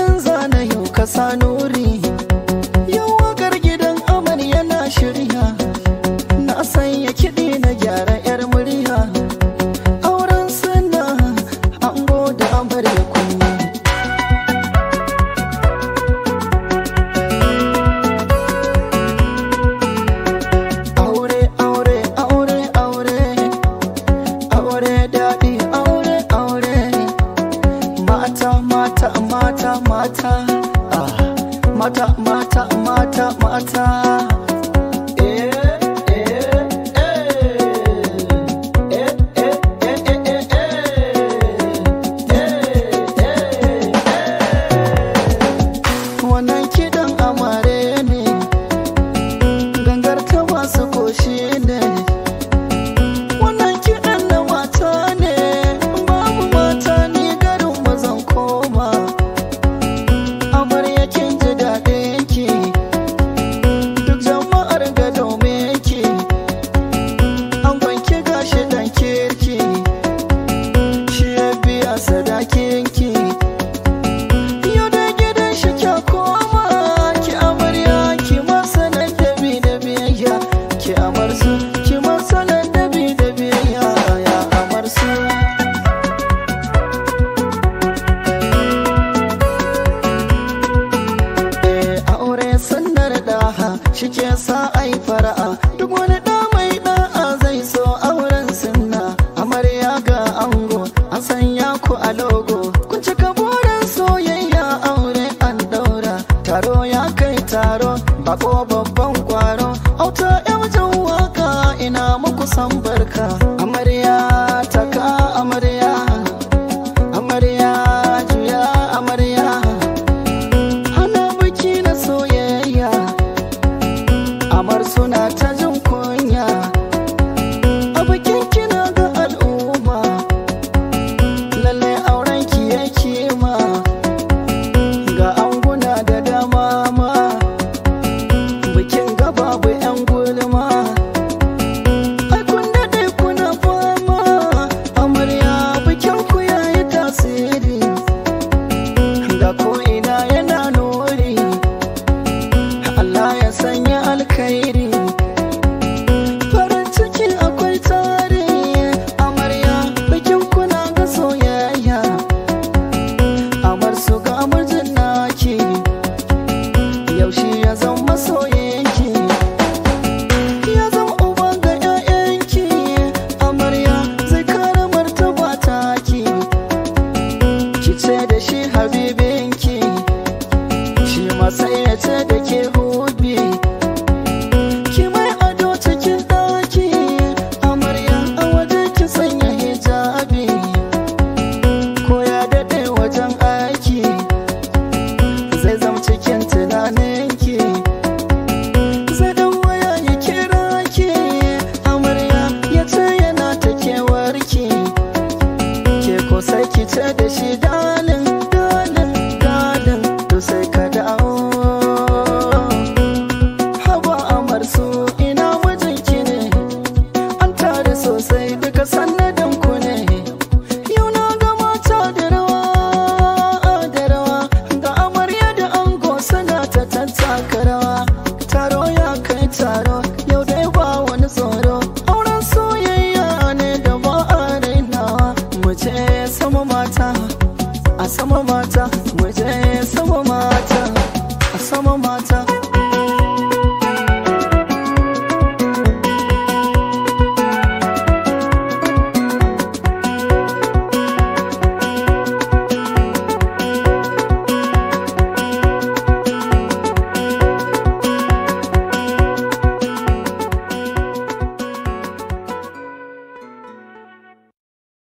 in zana yau ka sa nuri yau wakar gidan amal yana shirya na sanya kiɗi na gyara 'yar murya auren suna an da amarya kunya aure aure aure aure aure daɗi aure aure mata mata mata mata ah, mata mata mata mata Eh, eh, eh. Eh, eh, eh, eh, eh, eh. Eh, eh, eh. wannan kiɗan amare ne gangar ta masu koshi ne wannan kiɗan na mata ne babu mata ni garin mazan koma amarya kin ji daɗin ki duk jama'ar ga domin ki an gwanki gashi dan kirki shi ya biya sadakin ki yau da gidan shi kya koma ki amarya ki masanan dabi da biyayya ki amar su ki masanan dabi da biyayya ya amar su Eh, aure sannar daha shi ke sa ai fara'a duk wani da mai da'a zai so auren sunna amarya ga ango an sanya ku a logo kun cika burin soyayya aure an daura taro ya kai taro bako babban kwaro auta yan waka ina muku san barka amarya taka amarya amarya juya amarya ana biki na soyayya amar suna ta jin kunya a bikin kina ga al'umma lallai auren ki ya kima ga anguna da dama ma bikin ga babu yan gulma ai kun daɗe kuna fama amarya bikin ku yayi tasiri ga ko'ina yana nuri Allah ya sanya alkhairi farin ciki akwai tare amarya bikin kuna ga soyayya amar su ga mijin naki yaushe ya zama masoyinki ya zama uba ga 'ya'yanki amarya zai kara martaba taki ki ce da shi habibinki shi ma sai ya ce da ke hubi ki mai ado cikin ɗaki amarya a waje ki sanya hijabi ko ya daɗe wajen aiki zai zama cikin tunaninki zai dan waya ya kira ki amarya ya ce yana ta kewarki ke ko sai ki ce da shi dalin dalin dalin to sai ka dawo haba amar su ina mijinki ne an tare sosai duka sannadin ku ne yau na ga mata da rawa da rawa ga amarya da ango suna ta tattaka rawa taro ya kai taro yau dai ba wani tsoro auren soyayya ne da ba a rainawa mu je sama mata a sama mata mu je sama mata